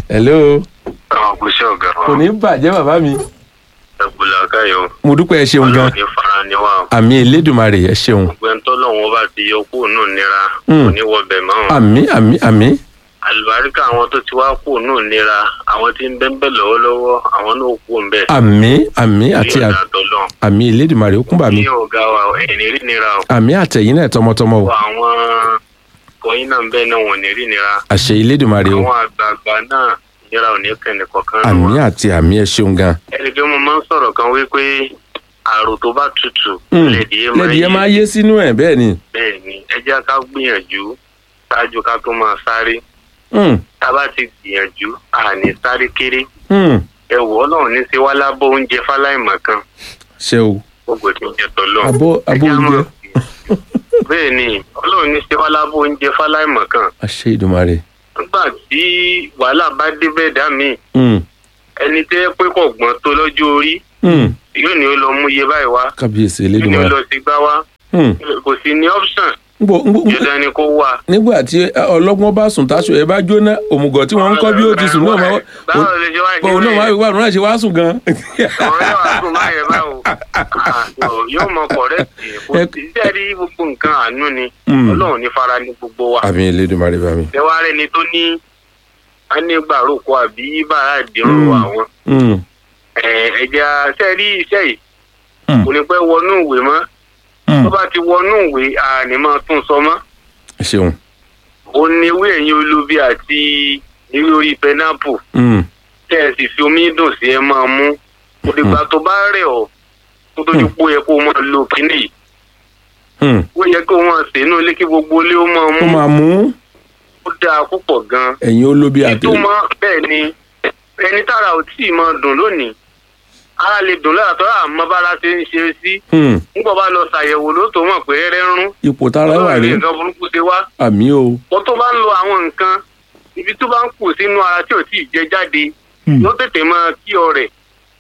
hello àwọn kùsẹ́ ọ̀gá wa kò ní bàjẹ́ bàbá mi ẹ̀bùlà káyọ̀ mo dúpẹ́ ẹ ṣeun gan ọlọ́ọ̀ni fara ni wà àmì elédùnmarè ẹ ṣeun gbẹ̀ntọ́ lọ́wọ́ bá ti yọ kúrò nù nira Mm. kò ní wọbẹ̀ mọ́ àmì àmì àmì àlùbáríkà àwọn tó ti wá kúrò nù nira àwọn tí ń bẹ́ńbẹ́ lọ́wọ́lọ́wọ́ àwọn náà kú ń bẹ̀ àmì àmì àti à- àtọ́lọ́ àmì elédùnmarè ó kún bà mí ní ọ̀gá wa ẹ̀yìn rí nira o àmì àtẹ̀yìn náà tọmọtọmọ o Wọ àwọn kọ̀yìn náà ń bẹ́ẹ̀ náà wọ̀n ní rí nira àṣẹ elédùnmarè o àwọn àgbààgbà náà nira ò ní kẹ́ni kọ̀ọ̀kan nù àmì wọn. àti àmì ẹ ṣeun gan ẹni pé mo máa ń sọ̀rọ̀ kan wípé àrò tó bá tutù Mm. lẹ́dìí máa lẹ́dìí ẹ yé máa yé sínú ẹ̀ bẹ́ẹ̀ ni bẹ́ẹ̀ ni ẹ jẹ́ ká gbìyànjú ṣáájú ká tó máa sáré Hmm, tá a bá ti gbìyànjú àní sáré kéré hmm, ẹ wò ọlọ́run ní sí wá lábọ́ oúnjẹ fáláìmọ̀ kan ṣe o gbogbo tí ń jẹ tọ́lọ́ Abọ́- abọ́ oúnjẹ. bẹ́ẹ̀ ni ọlọ́run ní sí wá lábọ́ oúnjẹ fáláìmọ̀ kan àṣẹ ìdùnmarè nígbà tí wàhálà bá dé bẹ́ẹ̀ dá mi Hmm, ẹni tẹ́ pé kò gbọ́n tó lọ́jọ́ orí hmm, yóò ní ó lọ mú iye báyìí wá kábíyèsí yóò ní ó elédùnmarè lọ sí gbá wá Hmm, kò sí ní option ngbò ngbò ngbò- dandan ni kó wà. nígbà tí ọlọ́gbọ́n bá sùn táṣọ ẹ bá jóná òmùgọ̀ tí wọ́n ń kọ́ bí ó ti sùn náà máa báwo lè ṣe wá òun náà máa wà òun náà ṣe wá sùn gan. àwọn yóò wá sùn máa yẹ báwo Ah, yóò mọ kọ̀rẹ́tì kò Ẹ- sí sẹ́ẹ̀rí gbogbo nǹkan àánú ni Mm. ọlọ́run ní fara ní gbogbo wa àmì elédùnmarè bá mi. ẹ wá rẹni tó ní anígbàrókò àbí bàrà ìdírò Mm. àwọn Hmm, ẹ̀jẹ̀ sẹ́ẹ̀rí iṣẹ́ yìí Mm. kò ní pẹ́ wọnú ìwé mọ́ hmm, tó bá ti wọnú ìwé àní máa tún sọ mọ́ ẹ ṣeun. ó ní ewé ẹ̀yìn olóbi àti ewé orí pẹ́nápù Hmm, tẹ́ ẹ sì fi omi dùn sí ẹ máa mú kò dìgbà tó bá rẹ̀ ọ́ tó tójú pé ó yẹ kó o máa lo kínní yìí hmm. ó yẹ kó o máa sè inú ilé kí gbogbo ilé ó máa ó mú máa mú ó dáa púpọ̀ gan-an ẹ̀yin olóbi àti. ìtumọ̀ bẹ́ẹ̀ ni ẹni tára ò tí ì máa dùn lónìí ara lè dùn lára tó àmọ́ bára ṣe ń ṣe sí Hmm, nígbà bá lọ ṣàyẹ̀wò ló tó mọ̀ pé rẹ́ ń rún ipò tára wà ọlọ́run ní rí nǹkan burúkú ṣe wá àmì o. wọ́n tó bá ń lo àwọn nǹkan ibi tó bá ń kù sínú ara tí ò tí ì jẹ jáde Hmm, ló tètè máa kí ọ rẹ̀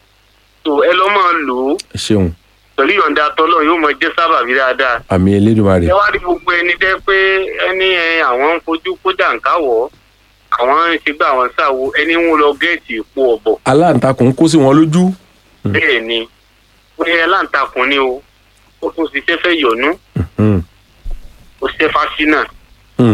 tó ẹ lọ́ máa lò ó ẹ ṣeun pẹ̀lú yọ̀ǹda tọ́lọ́ yóò máa jẹ́ sábàbí dáadáa. àmì elédùnmarè. ẹ wá rí gbogbo ẹni tẹ́ pé ẹni ẹ àwọn ń fojú kó jàǹkáwọ̀ àwọn ń ṣe gbà àwọn ṣàwo ẹni ń lọ gẹ̀ẹ́tì ìpò ọ̀bọ̀ aláǹtakùn kó sí wọn lójú. Mm. bẹ́ẹ̀ ni pé ẹ láǹtakùn ni o ó tún ṣiṣẹ́ fẹ́ yọ̀nú Hmm, ó ṣiṣẹ́ fásinà hmm.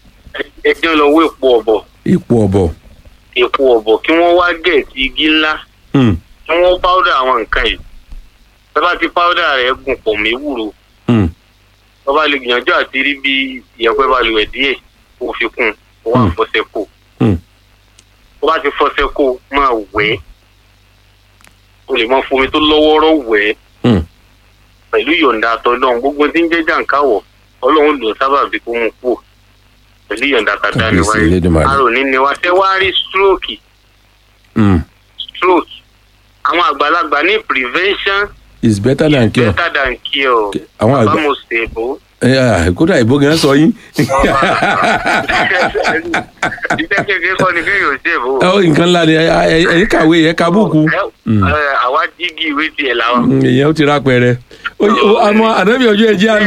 ẹjọ́ lọ wó ìpò ọ̀bọ̀ ipò ọ̀bọ̀. ìpò ọ̀bọ̀ kí wọ́n wá gẹ̀ẹ́tì igi ńlá Hmm, kí wọ́n páwọ́dà àwọn nǹkan yìí tọ́ bá ti páwọ́dà rẹ̀ gùn pọ̀ mí wúro hmm. wọ́n bá lè gbìyànjú àti rí bí ìyẹ̀pẹ̀ bá lè wẹ̀ díẹ̀ kó fi kún un kó wá Hmm. fọṣẹ kó Hmm. tó bá ti fọṣẹ kó máa wẹ̀ ẹ́ o lè máa fomi tó lọ́wọ́rọ́ wẹ̀ ẹ́ Hmm. pẹ̀lú ìyọ̀ǹda àtọ́lọ́run gbogbo tí ń jẹ́ jàǹkáwọ̀ ọlọ́run lò sábà bí kó mú kú pẹ̀lú ìyọ̀ǹda tàdá ni Kábíyèsí Elédùmarè. arò ní ni wá ṣe wá rí stroke Hmm. stroke àwọn àgbàlagbà ní prevention is better than cure. better than cure àwọn àgbà bámu ṣèbó ẹ ẹ kódà ìbò gan sọ yín. iṣẹ́ kékeré kọ́ ni kéèyàn ṣèbó. Ọ, nǹkan ńlá ni ẹ- ẹ- ẹ̀yin kàwé ẹ̀ ka búùkù. Mm. Ẹ, àwa jígi ìwé tiẹ̀ làwọn. Mm, èèyàn ó ti ra pẹrẹ. Ó- ó- àmọ́ ànábì ọjọ́ ẹ̀jẹ̀ àná.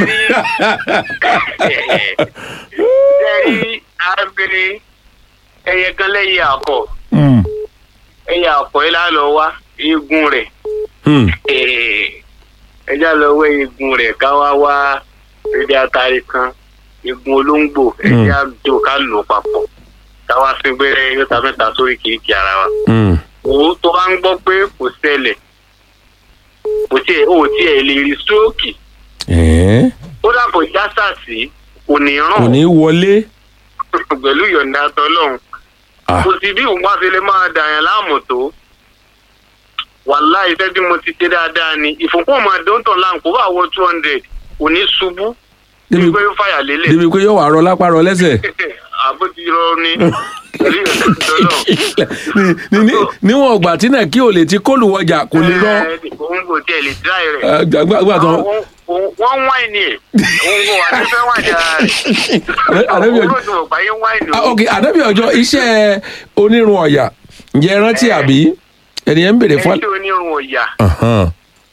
sẹ́rí arábìnrin ẹyẹ kan lẹ́yìn àkọ́ Hmm, ẹyẹ àkọ́ yìí lálọ́ wá eegun rẹ̀ hmm. ẹjá lọ wẹ́ eegun rẹ̀ ká wá wá ẹdí atari kan eegun olóńgbò ẹjẹ àjò ká lò papọ̀ ká wá sí gbẹ́rẹ́ yóò mẹ́ta sórí kìrìkì ara wa. Hmm. òun tó bá ń gbọ́ pé kò ṣẹlẹ̀ kò tiẹ̀ ò tiẹ̀ lè rí stroke Ẹ̀ẹ́, ó dàpọ̀ jásàsì kò ní ràn kò ní wọlé. pẹ̀lú ìyọ̀ǹda tọ́lọ́run Ah, kò sí bí òun wá fi lè máa dàyàn láàmú tó wàhálà iṣẹ́ tí mo ti ṣe dáadáa ni ìfúnpọ̀ máa dóńtàn láàmú kó bá wọ two hundred kò ní ṣubú débi nígbà yóò fàyà lélẹ̀ débi pé yóò wà rọ lápá rọ lẹ́sẹ̀. àbó ti rọ ni pẹ̀lú ìyọ̀ǹda tọ́lọ́run. Ní- ní- ní- níwọ̀n ọgbà tí náà kí o lè ti kóòlù wọjà kò lè rọ. òun kò tiẹ̀ lè dá rẹ̀. Ẹ, gbà- gbà tán. wọ́n wáìnì ẹ̀ òun kò wá nífẹ̀ẹ́ wáìnì ara rẹ̀ Ànábì ọjọ́- olóòtú ọ̀gbà yín wáìnì Ah, o. ok ànábì ọjọ́ iṣẹ́ onírun ọ̀yà ǹjẹ́ ẹ rántí àbí ẹnìyẹn ń béèrè fún. ẹni tí onírun ọ̀yà Ahan,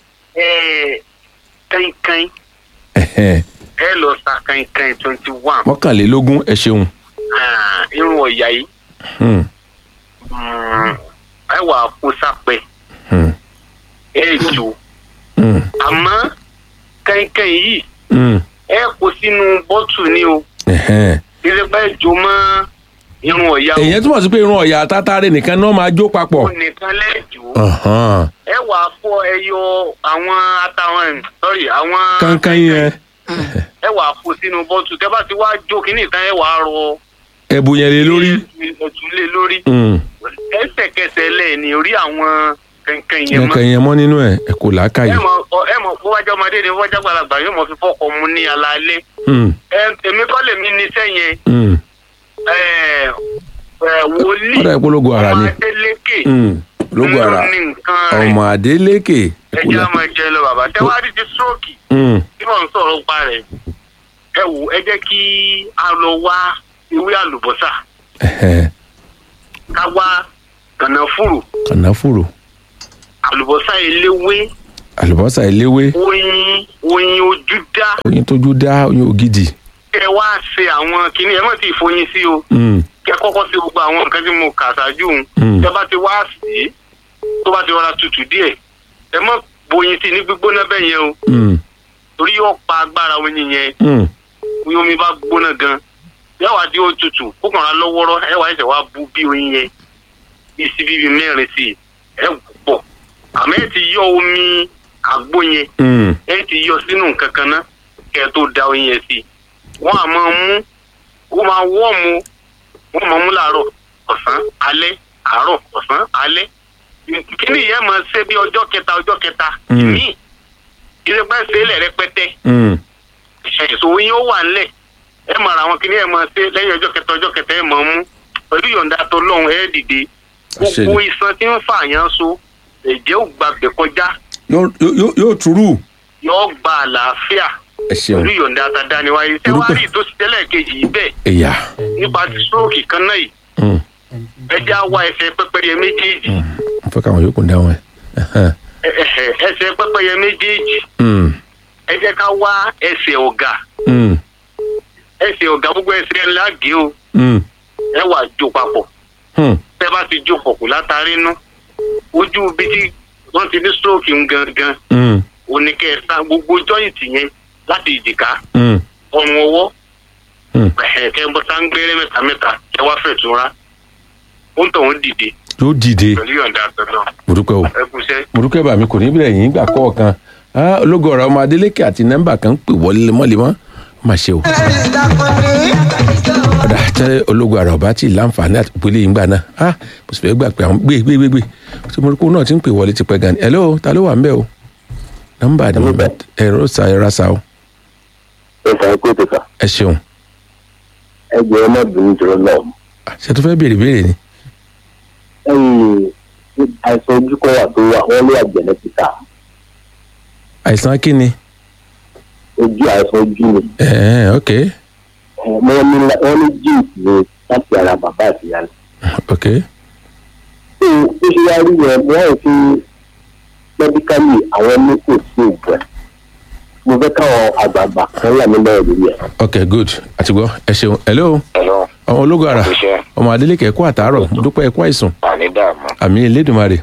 kankan ẹhẹn. ẹ lọ sa kankan twenty one mọ́kànlélógún ẹ ṣeun. irun ọ̀yà yìí Hmm, mm, ẹ wà kó sápẹ́ Hmm. ẹ jò Hmm. àmọ́ kẹ́ńkẹ́ń yìí Hmm. ẹ kó sínú bọ́tù ni o Ẹ̀hẹ́n. ilé pẹ́ jò mọ́ irun ọ̀yà èyàn túmọ̀ sí pé irun ọ̀yà tátàrẹ nìkan náà máa jó papọ̀. o nìkan lẹ́jọ́ Ọ̀hán. ẹ wà fọ ẹyọ àwọn àtàwọn sorry àwọn kankan yẹn ẹ wà kó sínú bọ́tù tẹ́ bá ti wá jó kínní tán ẹ wà rọ ẹ̀bùn yẹn lé lórí. ẹ̀tún lé lórí Hmm. ẹsẹ̀kẹsẹ̀ lẹ́ẹ̀ni orí àwọn kẹ̀kẹ́ yẹn mọ́ kankan yẹn mọ́ nínú ẹ̀ ẹ̀ kò làákàyè. ẹ mọ ọ- ẹ mọ bó wájú ọmọdé ni bó wájú àgbàlagbà yóò mọ fi fọkọ mu ní alaalẹ́ Hmm. ẹ èmi kọ́ lèmi ní sẹ́yìn Hmm. ẹ ẹ wòlíì ọ̀dà ìpolongo ara ni. ọmọ adélékè Hmm. ológo ara ló ní nǹkan rẹ̀ ọmọ Adélékè. ẹ jẹ́ àmọ́ ẹ jẹ́ lọ bàbá tẹ́ wá rí ti stroke Hmm. tí wọ́n ń sọ̀rọ̀ pa rẹ̀ ẹ wò ẹ jẹ́ kí a lọ wá ewé àlùbọ́sà Ẹ̀hẹ́n. ká wá kànáfùrù kànáfùrù àlùbọ́sà eléwé àlùbọ́sà eléwé oyin oyin ojú dá oyin tójú dá oyin ògidì. kẹ wá ṣe àwọn kinní ẹ má ti foyin sí o Hmm. kẹ kọ́kọ́ sí gbogbo àwọn nǹkan tí mo kà ṣáájú un Hmm. tẹ bá ti wá sí i tó bá ti rọra tutù díẹ̀ ẹ má boyin sí i ní gbígbóná bẹ́ẹ̀ yẹn o Hmm. torí yóò pa agbára oyin yẹn Hmm. bí omi bá gbóná gan yẹ wá di ó tutù kó kàn án lọ́wọ́rọ́ ẹ wá ẹsẹ̀ wá bu bí oyin yẹn bí síbí bíi mẹ́rin sí i ẹ wù pọ̀ àmọ́ ẹ ti yọ omi àgbo yẹn Hmm. ẹ ti yọ sínú nǹkan kan ná kẹ ẹ tó da oyin yẹn sí i wọ́n á máa mú ó máa wọ́ọ̀mù wọ́n máa mú láàárọ̀ ọ̀sán alẹ́ àárọ̀ ọ̀sán alẹ́ kíni yẹn máa ṣe bí ọjọ́ kẹta ọjọ́ kẹta Mm. ìmí ìrẹpẹ́ ṣe é lẹ̀ rẹpẹtẹ Hmm. ẹ̀sùn oyin ó wà ńlẹ̀ ẹ máa ra àwọn kíní ẹ máa ṣe lẹ́yìn ọjọ́ kẹta ọjọ́ kẹta ẹ máa mú pẹ̀lú yọ̀ǹda tó lọ́hùn ẹ dìde Àṣẹ gbogbo ni. iṣan tí ń fà yán so ẹ̀jẹ̀ ò gbàgbẹ́ kọjá yóò yóò yóò túrú. yóò gba àlàáfíà ẹ ṣeun pẹ̀lú yọ̀ǹda àtàdániwáyé ṣé wàá rí ìtòsí tẹ́lẹ̀ kejì yìí bẹ́ẹ̀ ẹ̀yà. nípa ti stroke kan náà yìí Hmm. ẹ já wá ẹsẹ̀ pẹ́pẹ́yẹ méjèèjì Hmm. mo fẹ́ káwọn yòókù dáhùn ẹ̀. Ẹ̀hẹ́n. ẹ- ẹ- ẹsẹ̀ pẹ́pẹ́yẹ méjèèjì Hmm. ẹ jẹ́ ká wá ẹsẹ̀ ọ̀gà Hmm. ẹsẹ̀ ọ̀gá gbogbo ẹsẹ̀ ńlá gé o Hmm. ẹ wà jó papọ̀ Hmm. tẹ́ bá ti jó pọ̀ kù látàrí inú ojú ibi tí wọ́n ti ní stroke ń gangan Hmm. oníkẹ́ẹ̀ta gbogbo jọ́ìntì yẹn láti ìjìká Hmm. ọrùn ọwọ́ Hmm. kẹ́ ń bọ́ sáńgbẹ́rẹ́ mẹ́ta mẹ́ta ẹ wá fẹ̀ túnra ó ń tọ̀ wọ́n dìde yóò dìde pẹ̀lú yọ̀ǹda àtọ̀nà mo dúpẹ́ o ẹ kú iṣẹ́. mo dúpẹ́ bàmí kò ní bẹ̀rẹ̀ yín gbà kọ̀ọ̀kan Ah, ológo ọ̀rọ̀ ọmọ Adélékè àti nọ́mbà kan ń pè wọlé lemọ́lemọ́ ó mà ṣe o. ọ̀dà tẹ́ ológo ọ̀rọ̀ ọba tí láǹfààní àti ìpínlẹ̀ yìí ń gbà náà ah mo sì fẹ́ gbà pé àwọn gbé gbé gbé gbé tí mo rí kó náà ti ń pè wọlé ti pẹ́ gan ni hello ta ló wà ń bẹ̀ o nọ́mbà ni mo bẹ̀ ẹ̀rọ sa ẹ̀rọ sa o ẹ fà á kó tó fà ẹ ṣeun ẹ jẹ ẹ má bínú jọrọ náà Ah, ṣe tó fẹ́ béèrè béèrè ni ẹyìn àìsàn ojú kan wà tó wà wọn lé àjẹnẹtìkà àìsàn kí ni ojú àìsàn ojú ni ẹ̀ẹ́n ok ẹ, wọn ní wọn ní jíǹsì ni láti ara bàbá àti ìyá rẹ ok tó ó ṣe wá rí yẹn wọn ò fi mẹdíkálì àwọn ní kò sí òògùn ẹ mo fẹ́ káwọn àgbààgbà kan wà nílẹ̀ ìlú yẹn. ok good àti gbọ́ ẹ ṣeun hello Hello, ọmọ ológo ara iṣẹ́ ọmọ Adélékè ẹ̀kọ́ àtàárọ̀ mo dúpẹ́ ẹ̀kọ́ àìsàn àní dààmú. àmì Elédùmarè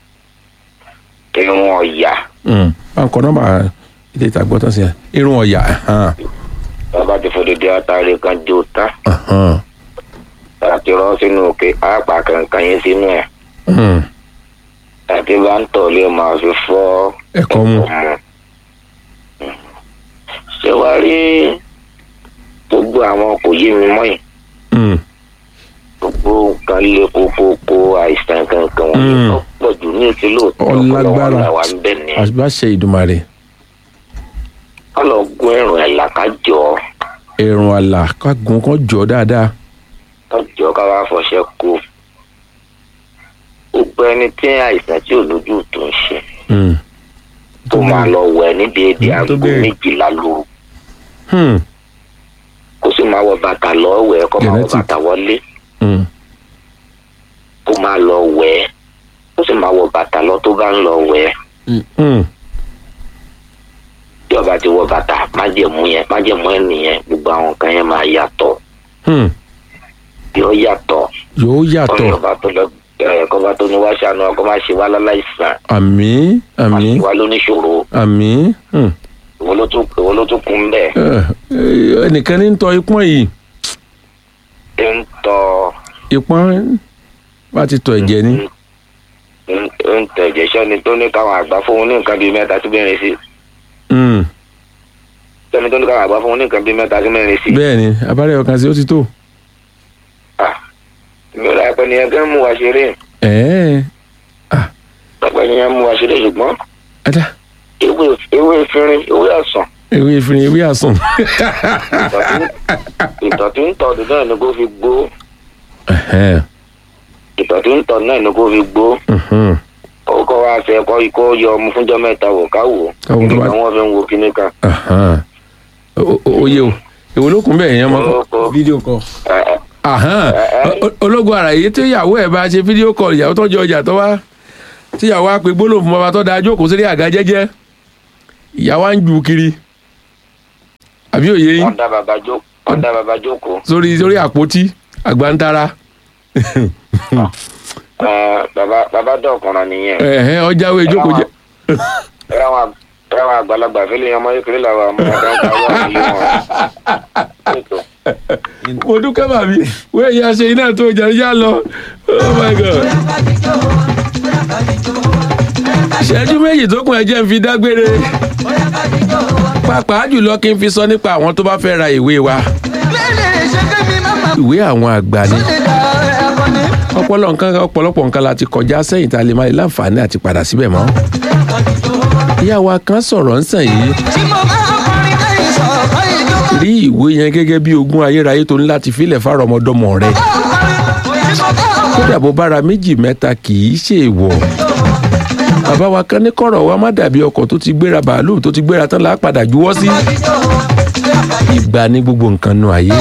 Irun ọ̀yà Mm. bá ń kọ nọ́mbà ilé ìtagbọ́ tán sí ẹ irun ọ̀yà ẹ̀hán, bàbá ti fòdìdí àtàrí kan jó tán. ẹ̀hán, Àti rọ́ sínú òkè àpà kankan yín sínú ẹ̀. mm. Àti bá ń tọ̀ lé máa fi fọ́ ẹ̀kọ́ mu Ṣé wàá rí gbogbo àwọn kò yé mi mọ́ yìí? Mm. Gbogbo nǹkan lé kókókó àìsàn kankan wọn Mm. yìí tó pọ̀ jù ní ìtí lóòótọ́ Ọlágbára. làwa ń bẹ̀ ní. àṣìbáṣe Ìdùmarè Ká lọ gún ẹ̀rùn ẹ̀ làkájọ́ ẹ̀rùn àlà kágun kan jọ dáadáa tọ́jọ́ ká wá fọṣẹ́ kó. Gbogbo ẹni tí àìsàn tí ò lójú tó ń ṣe. Mm. tó máa lọ wẹ̀ ní déédéé Mm, tó aago bẹ́ẹ̀. méjìlá lóru Hmm. kó sì máa wọ bàtà lọ wẹ̀ kó máa wọ Genetic. bàtà wọlé Mm. kó máa lọ wẹ̀ kó sì máa wọ bàtà lọ tó bá ń lọ wẹ̀ Mm. tí ọba ti wọ bàtà májẹ̀mú yẹn májẹ̀mú ẹ̀ nìyẹn gbogbo àwọn kan yẹn máa yàtọ̀ Hmm. bí ó yàtọ̀ yóò ọ̀rẹ́ yàtọ̀ ọba tó lọ ẹ kọba tó ní wá ṣàánú ọkọ má ṣe wá láláìsàn àmì má àmì ṣe wá lóníṣòro àmì hmm. ìwọ ló tún ìwọ ló tún kún bẹ́ẹ̀ Eh, eh, ẹnìkan ní ń tọ ipọ́n yìí ẹ ń tọ ipọ́n bá ti tọ ẹ̀jẹ̀ ni ń ń tẹ ìjẹsẹ ni tó ní káwọn àgbà fóun ní nǹkan bíi mẹ́ta sí mẹ́rin sí Hmm. sẹni tó ní káwọn àgbà fóun ní nǹkan bíi mẹ́ta sí mẹ́rin sí. bẹ́ẹ̀ ni abárẹ́ ọkàn sí ó ti tó Ah, mi ò láìpẹ́ ni ẹgbẹ́ mú wa ṣeré ẹ̀ẹ́ láìpẹ́ ni ẹ mú wa ṣeré ṣùgbọ́n ẹ̀dá ewé ewé ìfinrin ewé ọ̀sán ewé ìfìrin ewé àsùn ìtọ̀ tí ń tọ̀ ọdún náà ni kò fi gbó Ẹ̀hẹ́n. ìtọ̀ tí ń tọ̀ náà ni kò fi gbó Mhm. ó kọ́ wa ṣe ẹ̀kọ́ ikọ́ yọ ọmọ fúnjọ́ mẹ́ta wò ká wò Káwo tó bá- nígbà wọn fi ń wo kíní kan. Ahán. O- o- oye o èwo ló kún bẹ́ẹ̀ yẹn mọ́ kọ́ Ó- fídíò kọ. ẹ- ẹ- Ahán. O- o- ológun ara yìí tí ìyàwó ẹ̀ bá ṣe fídíò kọ́ọ̀lù ìyàwó tó jẹ ọjà tó wá tí ìyàwó á pe gbólóhùn fún bàbá tó da jókòó sílé àga jẹ́jẹ́ ìyàwó á ń ju kiri àbí òye yín wọ́n dá bàbá jó wọ́n dá bàbá jókòó sórí sórí àpótí àgbàntara Ẹ, bàbá bàbá dọ̀kùnrin nìyẹn ẹ̀hẹ́n ọjàwé jókòó jẹ ẹ̀rọ àwọn ẹ̀rọ àwọn àgbàlagbà fẹ́lẹ́ ọmọ kékeré làwọn ọmọ ọ̀gá ń ta wọ́n àyè wọn. Ètò. mo dúkẹ́ bàbí wẹ́ẹ̀ yá ṣe iná tó jà yá lọ oh my god. ìṣẹ́jú méjì tó kún ẹjẹ́ ń fi dágbére pàápàá jùlọ kí n fi sọ nípa àwọn tó bá fẹ́ ra ìwé wa ìwé àwọn àgbà ni ọpọlọ nǹkan ọ̀pọ̀lọpọ̀ nǹkan la ti kọjá sẹ́yìn tá a lè má lè láǹfààní àti padà síbẹ̀ mọ́ ìyá wa kan sọ̀rọ̀ ń sàn yìí rí ìwé yẹn gẹ́gẹ́ bí ogún ayérayé tó ní láti filẹ̀ fáwọn ọmọdọ́mọ rẹ̀ kódà bó bára méjì mẹ́ta kì í ṣe èèwọ̀ bàbá wa kan ní kọ̀rọ̀ wa má dàbí ọkọ̀ tó ti gbéra bàálù tó ti gbéra tán là á padà juwọ́ sí ìgbà ní gbogbo nǹkan nu ayé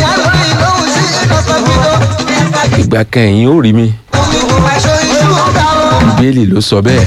ìgbà kan ẹ̀yìn ó rí mi bíbélì ló sọ bẹ́ẹ̀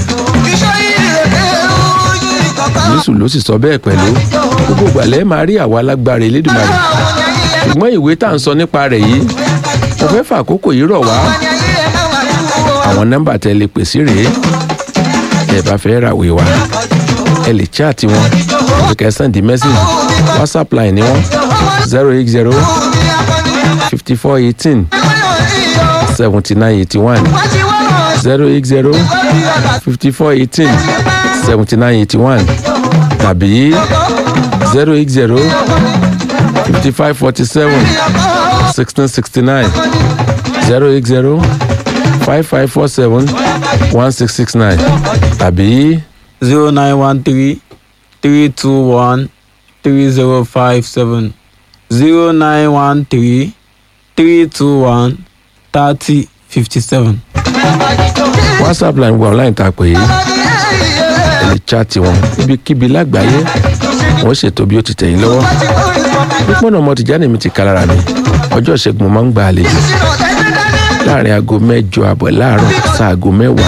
jésù ló sì sọ bẹ́ẹ̀ pẹ̀lú gbogbo ìgbàlẹ̀ máa rí àwa alágbára elédùnmarè ṣùgbọ́n ìwé tá à ń sọ nípa rẹ̀ yìí mo fẹ́ fà àkókò yìí rọ̀ wá àwọn nọ́mbà tẹ́ lè pè sí rèé ẹ bá fẹ́ ràwé wa ẹ lè chaati wọn ẹ kẹ́ send message whatsapp line ni wọn zero eight zero fifty four eighteen seventy nine eighty one zero eight zero fifty four eighteen seventy nine eighty one tàbí zero eight zero fifty five forty seven sixteen sixty nine zero eight zero five five four seven one six six nine tàbí zero nine one three three two one three zero five seven zero nine one three three two one thirty fifty seven. whatsapp line wà online tá a pè é ẹ lè chaati wọn níbikíbi lágbàáyé wọn ṣètò bí ó ti tẹ̀yìn lọ́wọ́ pípọ́nà ọmọ tìjáde mi ti kálára mi ọjọ́ ìṣẹ́gun mo máa ń gba àlejò láàrin aago mẹ́jọ àbọ̀ láàárọ̀ sáago mẹ́wàá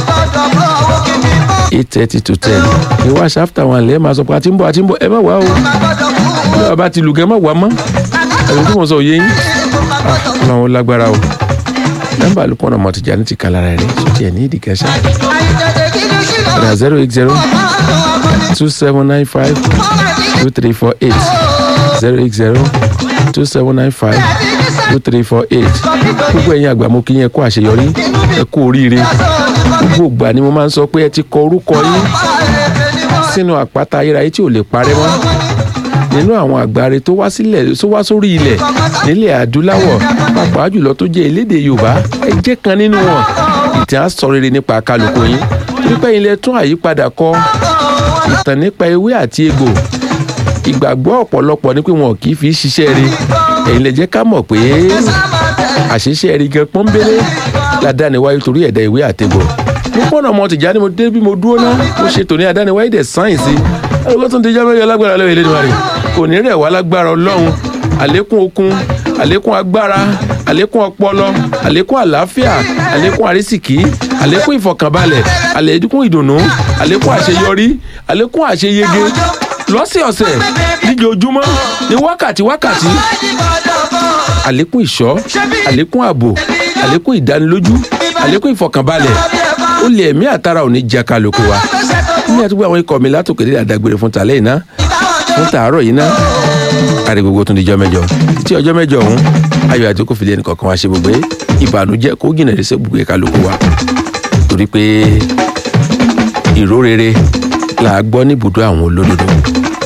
eight thirty to ten ní wáṣọ after one lẹ́ẹ̀ máa sọ pé àti ń bọ̀ àti ń bọ̀ ẹ má wá o bí bàbá ti lùgẹ́ má wá mọ́ ẹ̀rù tí mo sọ òye yín ọlọ́run ó lágbára o nọ́mbà lùpọ̀nà ọmọ tìjáde ti kálára rẹ̀ sọ́tì ẹ̀ ní ìdíkẹ́sẹ́ ọ̀dà zero eight zero two seven nine five two three four eight zero eight zero two seven nine five two three four eight gbogbo ẹ̀yin àgbà mo kí yín ẹ kú àṣeyọrí ẹ kú oríire gbogbo ìgbà ni mo máa ń sọ pé ẹ ti kọ orúkọ yín sínú àpáta ayérayé tí ò lè parẹ́ mọ́ nínú àwọn àgbáre tó wá sílẹ̀ tó wá sórí ilẹ̀ nílẹ̀ adúláwọ̀ pàápàá jùlọ tó jẹ́ elédè yorùbá ẹ jẹ́ kan nínú wọn ìtàn á sọ rere nípa kálukú yín nípa ilẹ̀ tún àyípadà kọ ìtàn nípa ewé àti egbò ìgbàgbọ́ ọ̀pọ̀lọpọ̀ ni pé wọn kì í fi ṣiṣẹ́ rí ẹ̀yin lè jẹ́ ká mọ̀ pé àṣìṣe rí gan pọ́nbélé ládàániwáyé torí ẹ̀dá ìwé àtegbò mo pọ́nà ọmọ tìjà ni mo dé bí mo dúró náà mo ṣe tòní àdániwáyé dẹ̀ sáyẹ̀nsì ẹ̀rọ tó ń tẹjá mẹ́rin alágbára lọ́wọ́ ìlédùn rẹ̀ kò ní rẹ̀ wá lágbára ọlọ́run àlékún okun àlékún agbára àlékún ọpọlọ àlékún àlàáfíà àlékún àrísìkí àlékún ìfọ̀kànbalẹ̀ àlékún ìdùnnú àlékún àṣeyọrí àlékún àṣeyege lọ́sẹ̀ọ̀sẹ̀ níjoojúmọ́ ní wákàtí wákàtí àlékún ìṣọ́ àlékún ààbò àlékún ìdánilójú àlékún ìfọkànbalẹ̀ ó lè ẹ̀mí àtàrà òní jẹ́ kálukú wa ní àtúgbò àwọn ikọ̀ mi látòkè dé àdágbére fún tàlẹ́ yìí ná fún tàárọ̀ yìí ná kárí gbogbo tún di jọ́ mẹ́jọ títí ọjọ́ mẹ́jọ ọ̀hún ayọ̀ àti kò fìdí ẹnì kọ̀ọ̀kan wá ṣe gbogbo ìbànújẹ́ kó jìnà sí gbogbo kálukú wa torí pé ìró rere là á gbọ́ níbùdó àwọn olódodo